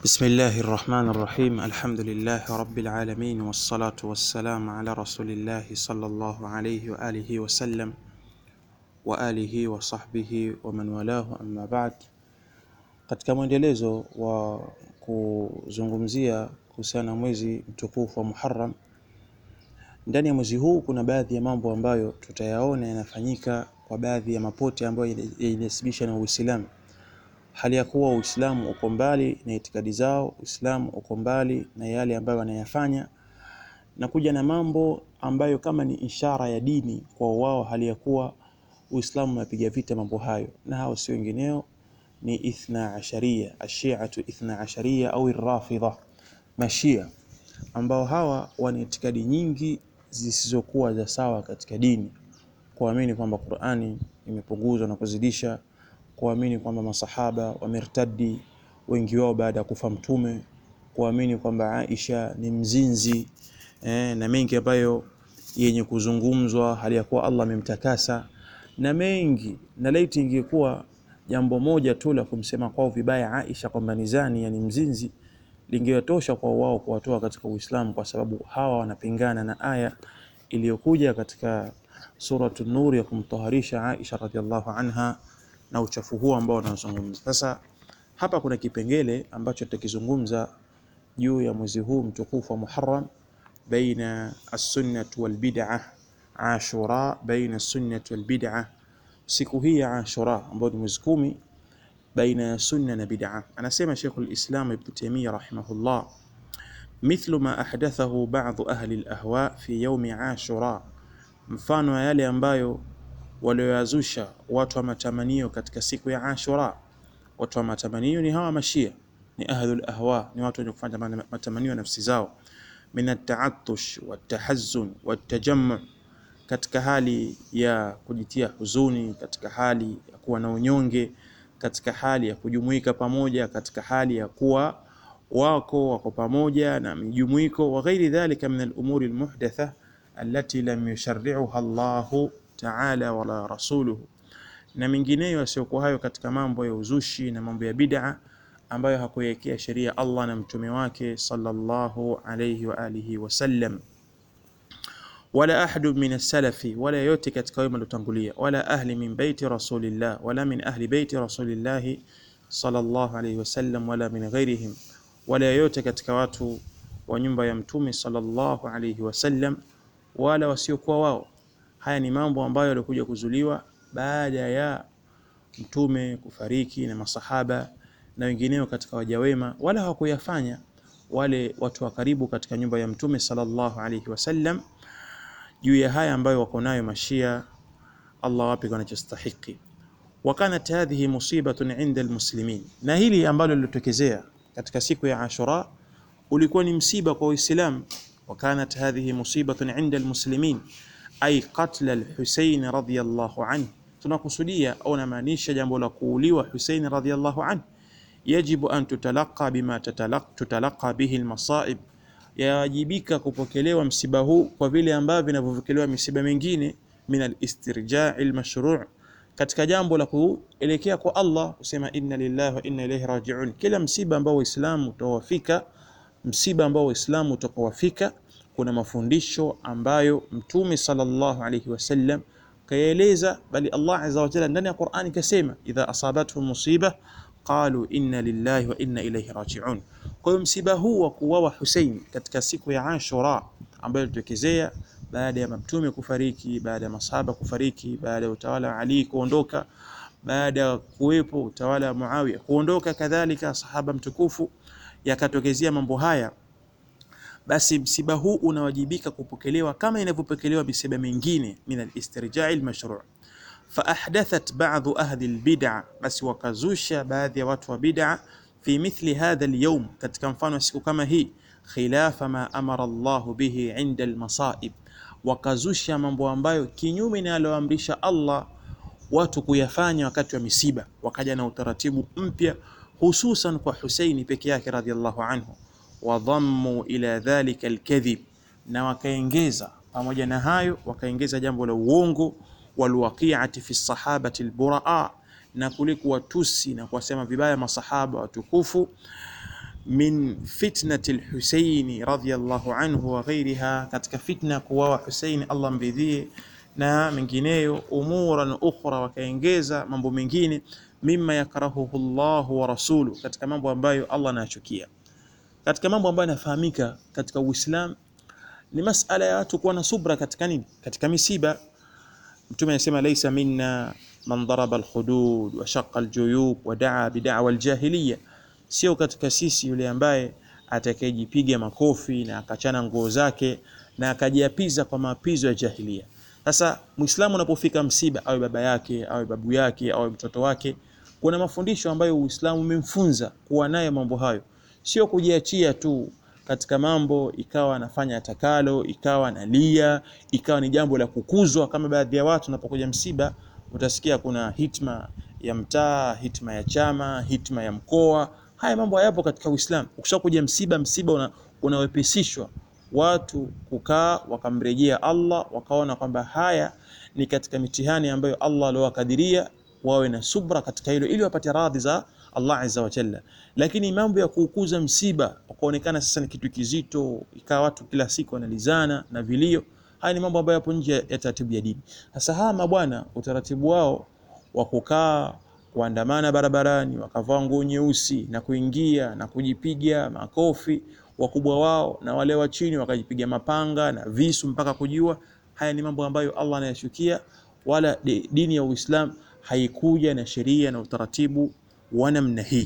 بسم الله الرحمن الرحيم الحمد لله رب العالمين والصلاة والسلام على رسول الله صلى الله عليه وآله وسلم وآله وصحبه ومن والاه أما بعد katika mwendelezo wa kuzungumzia kuhusiana na mwezi mtukufu wa Muharram ndani ya mwezi huu kuna baadhi ya mambo ambayo tutayaona yanafanyika kwa baadhi ya mapote ambayo yanasibisha na Uislamu hali ya kuwa Uislamu uko mbali na itikadi zao, Uislamu uko mbali na yale ambayo wanayafanya na kuja na mambo ambayo kama ni ishara ya dini kwa wao, hali ya kuwa Uislamu unapiga vita mambo hayo, na hao si wengineo ni ithna asharia, ashiatu ithna asharia au rafidha, mashia ambao hawa wana itikadi nyingi zisizokuwa za sawa katika dini, kuamini kwamba Qur'ani imepunguzwa na kuzidisha kuamini kwamba masahaba wamertadi wengi wao baada ya kufa Mtume, kuamini kwamba Aisha ni mzinzi eh, na mengi ambayo yenye kuzungumzwa hali ya kuwa Allah amemtakasa na mengi, na laiti ingekuwa jambo moja tu la kumsema kwao vibaya Aisha kwamba ni zani, yani mzinzi, lingewatosha kwa wao kuwatoa katika Uislamu, kwa sababu hawa wanapingana na aya iliyokuja katika Suratu Nur ya kumtaharisha Aisha radhiallahu anha na uchafu huo ambao wanazungumza. Sasa hapa kuna kipengele ambacho tutakizungumza juu ya mwezi huu mtukufu wa Muharram, baina as-sunnah wal bid'ah, Ashura, baina as-sunnah wal bid'ah, siku hii ya Ashura ambayo ni mwezi kumi, baina ya sunna na bid'ah. Anasema Sheikh al-Islam Ibn Taymiyyah rahimahullah, mithlu ma ahdathahu ba'd ahli al-ahwa fi yawmi Ashura, mfano ya yale ambayo walioyazusha watu wa matamanio katika siku ya Ashura. Watu wa matamanio ni hawa mashia, ni ahlul ahwa, ni watu wenye kufanya matamanio ya nafsi zao, min at-ta'attush wat-tahazzun wat-tajammu, katika hali ya kujitia huzuni, katika hali ya kuwa na unyonge, katika hali ya kujumuika pamoja, katika hali ya kuwa wako wako pamoja na mijumuiko, wa ghairi dhalika min al-umuri al-muhdatha allati lam yusharri'uha Allahu taala wala rasuluhu, na mengineyo yasiyokuwa hayo katika mambo ya uzushi na mambo ya bid'a ambayo hakuwekea sheria Allah na mtume wake sallallahu alayhi wa alihi wasallam. Wala ahadu min as-salafi, wala yote katika wema waliotangulia, wala ahli min baiti rasulillah, wala min ahli baiti rasulillah sallallahu alayhi wasallam, wala min ghairihim, wala yote katika watu wa nyumba ya mtume sallallahu alayhi wasallam, wala wasiokuwa wao Haya ni mambo ambayo yalikuja kuzuliwa baada ya mtume kufariki na masahaba na wengineo katika waja wema, wala hawakuyafanya wale watu wa karibu katika nyumba ya mtume sallallahu alayhi wasallam juu ya haya ambayo wako nayo mashia. Allah wapi wanachostahiki. Wa kanat hadhihi musibatun inda almuslimin, na hili ambalo lilotokezea katika siku ya Ashura ulikuwa ni msiba kwa Uislamu. Wa kanat hadhihi musibatun inda almuslimin ay qatl al-Husayn radhiyallahu anhu, tunakusudia au namaanisha jambo la kuuliwa Husayn radhiyallahu anhu. Yajibu an tutalaqa bima tutalaqa bihi al-masaib, yawajibika kupokelewa msiba huu kwa vile ambavyo vinavyopokelewa misiba mingine, min al-istirja' al-mashru' katika jambo la kuelekea kwa Allah, kusema inna lillahi wa inna ilayhi raji'un. Kila msiba ambao Waislamu utawafika, msiba ambao Waislamu utakawafika kuna mafundisho ambayo Mtume sallallahu alayhi wasallam kayaeleza, bali Allah azza wa jalla ndani ya Qur'ani kasema, idha asabatuhum musiba qalu inna lillahi wa inna ilayhi raji'un. Kwa hiyo msiba huu wa kuuawa Hussein katika siku ya Ashura ambayo ilitokezea baada ya Mtume kufariki, baada ya masahaba kufariki, baada ya utawala wa Ali kuondoka, baada ya kuwepo utawala wa Muawiya kuondoka, kadhalika sahaba mtukufu, yakatokezea mambo haya basi msiba huu unawajibika kupokelewa kama inavyopokelewa misiba mingine min al-istirja'i al-mashru' fa ahdathat ba'dhu ahli al-bid'a, basi wakazusha baadhi ya watu wa bid'a fi mithli hadha al-yawm, katika mfano wa siku kama hii, khilafa ma amara Allahu bihi 'inda al-masa'ib, wakazusha mambo ambayo kinyume na aloamrisha Allah watu kuyafanya wakati wa misiba, wakaja na utaratibu mpya hususan kwa Husaini peke yake radhiallahu anhu wadhammu ila dhalika alkadhib, na wakaengeza pamoja na hayo wakaengeza jambo la uongo, walwaqi'ati fi sahabati alburaa, na kule kuwatusi na kuwasema vibaya masahaba watukufu min fitnati lhuseini radhiyallahu anhu wa ghairiha, katika fitna kuwawa Huseini Allah mridhie na mengineyo, umuran ukhra, wakaengeza mambo mengine, mimma yakrahuhu Allahu wa rasuluhu, katika mambo ambayo Allah anayachukia. Katika mambo ambayo yanafahamika katika Uislamu ni masala ya watu kuwa na subra katika nini, katika misiba. Mtume anasema laisa minna man daraba alhudud wa shaqqa aljuyub wa daa bid'awa aljahiliya, sio katika sisi yule ambaye atakayejipiga makofi na akachana nguo zake na akajiapiza kwa maapizo ya jahiliya. Sasa Muislamu unapofika msiba, awe baba yake awe babu yake awe mtoto wake, kuna mafundisho ambayo Uislamu umemfunza kuwa nayo mambo hayo, sio kujiachia tu katika mambo ikawa anafanya atakalo, ikawa analia, ikawa ni jambo la kukuzwa. Kama baadhi ya watu unapokuja msiba, utasikia kuna hitma ya mtaa, hitma ya chama, hitma ya mkoa. Haya mambo hayapo katika Uislamu. Ukishakuja msiba, msiba una, unawepesishwa watu kukaa wakamrejea Allah, wakaona kwamba haya ni katika mitihani ambayo Allah aliowakadiria, wawe na subra katika hilo ili wapate radhi za Allah azza wa jalla. Lakini mambo ya kuukuza msiba ukaonekana sasa ni kitu kizito, ikawa watu kila siku wanalizana na vilio, haya ni mambo ambayo yapo nje ya taratibu ya dini. Sasa hawa mabwana, utaratibu wao wa kukaa kuandamana barabarani, wakavaa nguo nyeusi na kuingia na kujipiga makofi, wakubwa wao na wale wa chini wakajipiga mapanga na visu mpaka kujua, haya ni mambo ambayo Allah anayashukia, wala dini ya Uislamu haikuja na sheria na utaratibu wa namna hii.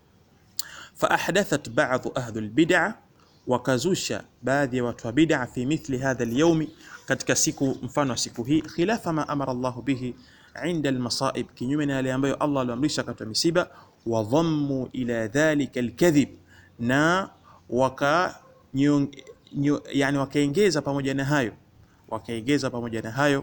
Fa ahdathat ba'dhu ahli albid'a, wakazusha baadhi ya watu wa bid'a fi mithli hadha alyawmi, katika siku mfano wa siku hii, khilafa ma amara Allah bihi inda almasaib, kinyume na yale ambayo Allah aliamrisha katika misiba. Wa dhammu ila dhalika alkadhib, na waka nyo, nyo, yani wakaengeza pamoja na hayo wakaengeza pamoja na hayo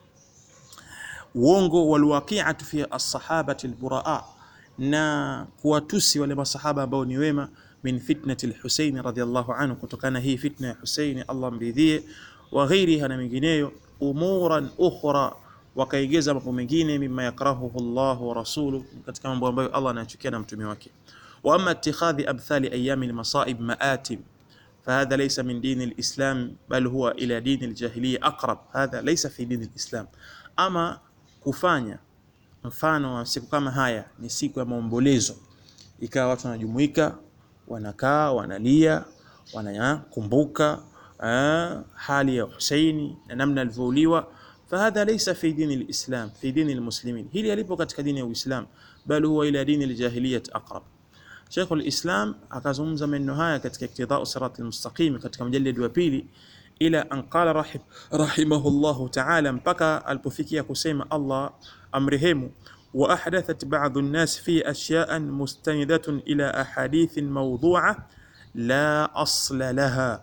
uongo walwaqi'atu fi as-sahabati al-buraa na kuwatusi wale masahaba ambao ni wema, min fitnati al-Husayn radhiyallahu anhu, kutokana hii fitna ya Husayn Allah mridhie, wa ghairiha na mengineyo, umuran ukhra, wakaigeza mambo mengine, mimma yakrahuhu Allah wa rasuluhu, katika mambo ambayo Allah anachukia na mtume wake. Wa amma ittikhadhi amthali ayami al-masaib ma'atim fahadha laysa min dini al-islam bal huwa ila dini al-jahiliya aqrab, hadha laysa fi dini al-islam. Ama kufanya mfano wa siku kama haya ni siku ya maombolezo, ikawa watu wanajumuika, wanakaa, wanalia, wanakumbuka hali ya Husaini na namna alivyouliwa. Fahadha laysa fi dini alislam fi dini almuslimin, hili alipo katika dini ya Uislam, bali huwa ila dini aljahiliyat aqrab. Sheikh alislam akazungumza maneno haya katika Iqtidau Sirat almustaqim katika mjalidi wa pili ila an qala rahim, rahimahullahu ta'ala, mpaka alipofikia kusema Allah amrehemu, wa ahdathat ba'dhu an-nas fi ashya'an mustanidatun ila ahadithin mawdu'a la asla laha,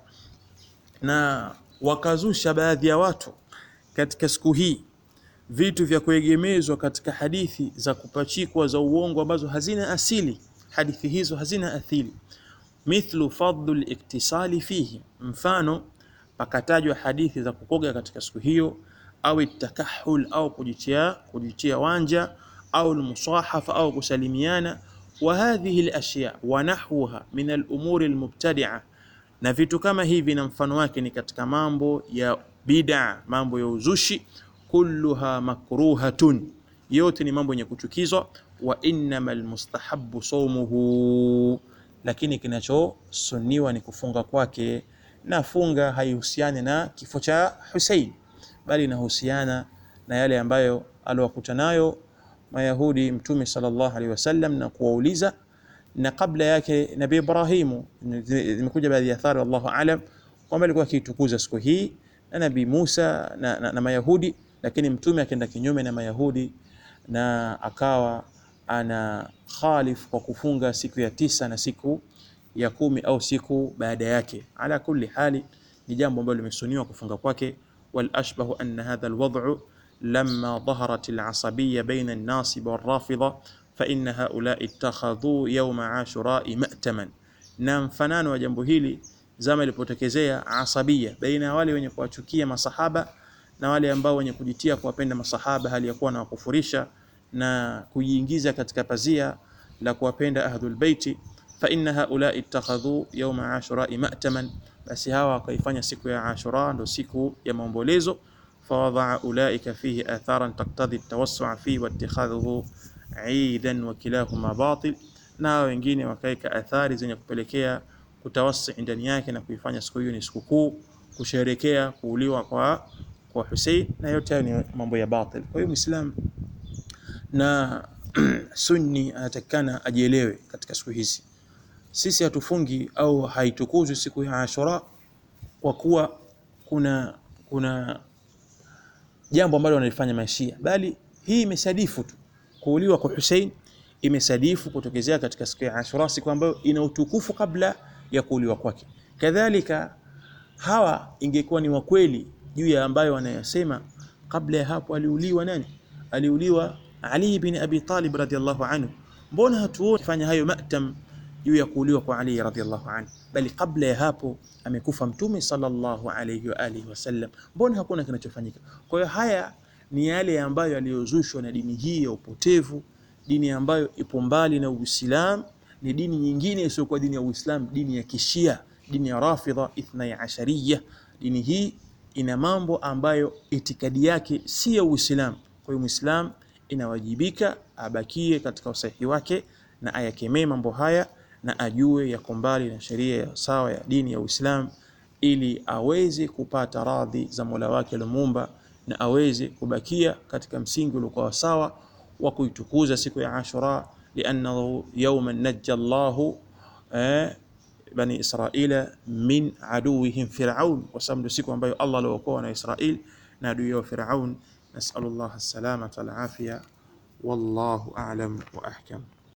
na wakazusha baadhi ya watu katika siku hii vitu vya kuegemezwa katika hadithi za kupachikwa za uongo ambazo hazina asili. Hadithi hizo hazina asili, mithlu fadlu al-iktisali fihi, mfano pakatajwa hadithi za kukoga katika siku hiyo, au takahul au kujitia kujitia wanja, au almusahafa au kusalimiana, wa hadhihi alashya wa nahwaha min alumuri almubtadi'a, na vitu kama hivi na mfano wake ni katika mambo ya bid'a, mambo ya uzushi. Kulluha makruhatun, yote ni mambo yenye kuchukizwa. Wa innamal mustahabbu sawmuhu, lakini kinachosuniwa ni kufunga kwake na funga haihusiani na kifo cha Hussein, bali inahusiana na yale ambayo aliwakuta nayo Mayahudi Mtume sallallahu alaihi wasallam na kuwauliza, na kabla yake Nabii Ibrahimu. Zimekuja baadhi ya athari, wallahu alam, kwamba alikuwa akitukuza siku hii na Nabii Musa na, na, na Mayahudi, lakini Mtume akaenda kinyume na Mayahudi na akawa ana khalif kwa kufunga siku ya tisa na siku ya kumi au siku baada yake. Ala kulli hali ni jambo ambalo limesuniwa kufunga kwake. Wal ashbahu anna hadha alwad'u lamma dhaharat alasabiyya baina an-nasib wal-rafidha fa inna haula ittakhadhu yawma ashura'i ma'taman, na mfanano wa jambo hili zama ilipotokezea asabia baina ya wale wenye kuwachukia masahaba na wale ambao wenye kujitia kuwapenda masahaba hali ya kuwa na wakufurisha na kujiingiza katika pazia la kuwapenda ahlul baiti fa inna haula ittakhadhu yawma ashura ma'taman, basi hawa wakaifanya siku ya Ashura ndo siku ya maombolezo. Fawadaa ulaika fihi atharan taktadhi tawassua fihi waittikhadhuhu idan wa kilahuma batil, na wengine wakaika athari zenye kupelekea kutawasi ndani yake na kuifanya siku hiyo ni sikukuu, kusherekea kuuliwa kwa kwa Hussein, na yote hayo ni mambo ya batil. Kwa hiyo Muislam na Sunni anatakikana ajielewe katika siku hizi. Sisi hatufungi au haitukuzwi siku ya Ashura kwa kuwa kuna kuna jambo ambalo wanalifanya Mashia, bali hii imesadifu tu kuuliwa kwa Hussein, imesadifu kutokezea katika siku ya Ashura, siku ambayo ina utukufu kabla ya kuuliwa kwake. Kadhalika hawa ingekuwa ni wakweli juu ya ambayo wanayasema, kabla ya hapo aliuliwa nani? Aliuliwa Ali bin Abi Talib radhiyallahu anhu. Mbona hatuoni fanya hayo matam juu ya kuuliwa kwa Ali radhiyallahu anhu, bali kabla ya hapo amekufa Mtume sallallahu alayhi wa alihi wasallam. Mbona hakuna kinachofanyika? Kwa hiyo haya ni yale ambayo yaliyozushwa na dini hii ya upotevu, dini ambayo ipo mbali na Uislamu, ni dini nyingine isiyokuwa dini ya Uislamu, dini ya Kishia, dini ya Rafidha Ithnai Ashariya. Dini hii ina mambo ambayo itikadi yake si ya Uislamu. Kwa hiyo Muislam inawajibika abakie katika usahihi wake na ayakemee mambo haya na ajue yako mbali na sheria ya sawa ya dini ya Uislamu ili aweze kupata radhi za Mola wake aliomuumba na aweze kubakia katika msingi uliokuwa sawa wa kuitukuza siku ya Ashura, liannahu yawman najja Allahu eh, bani Israila min aduwihim Firaun, kwa sababu ndio siku ambayo Allah aliokoa na Israil na adui yao Firaun. Nasalullah as-salamata wal afiya, wallahu a'lam wa ahkam.